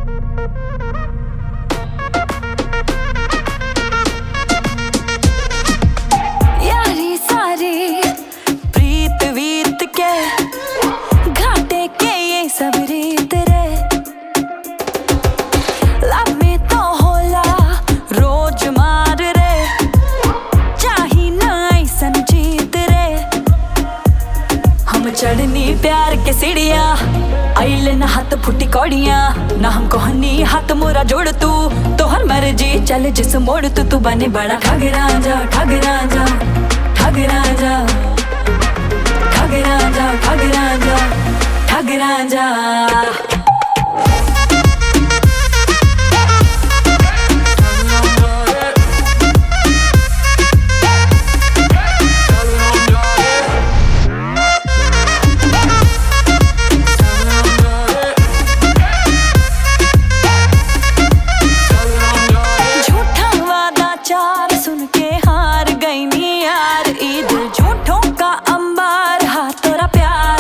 यारी सारी प्रीत वीत के घाटे के ये सब रीत रे लब में तो होला रोज मार रे चाही ना ऐसन जीत रे हम चढ़नी प्यार के सीढ़िया आइले न हाथ फुटी कौड़िया ना हम कहनी हाथ मोरा जोड़ तू तोहर मर्जी चल जिस मोड़ तू तू बने बड़ा ठग राजा ठग राजा ठग राजा ठग राजा ठग राजा ठग राजा झूठा वादा चार सुन के हार गई नी यार ईद झूठों का अंबार हा तोरा प्यार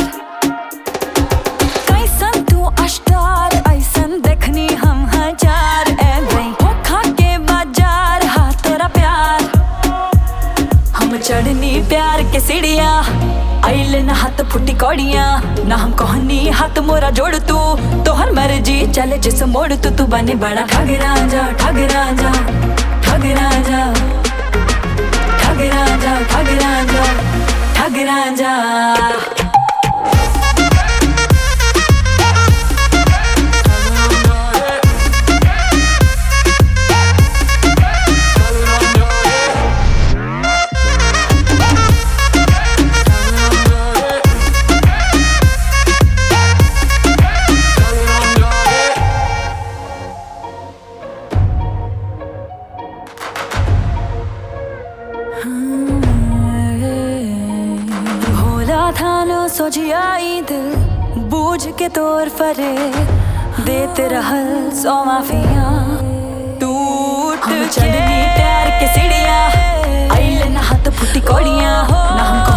कैसन तू अष्टार ऐसन देखनी हम हजार ए गई धोखा के बाजार हा तोरा प्यार हम चढ़नी प्यार के सीढ़िया आइले न हाथ फुटी कौड़िया ना हम कहनी हाथ मोरा जोड़ तू तोहर मर्जी चले जिस मोड़ तू तू बने बड़ा ठग राजा ठग राजा ठग राजा ठग राजा ठग राजा ठग राजा भोला था न सोझियाई दिल बूझ के तोर फरे देते रहल सौ माफिया टूट चलनी प्यार के सीढ़िया आइले न हाथ फुटी कौड़िया ना हम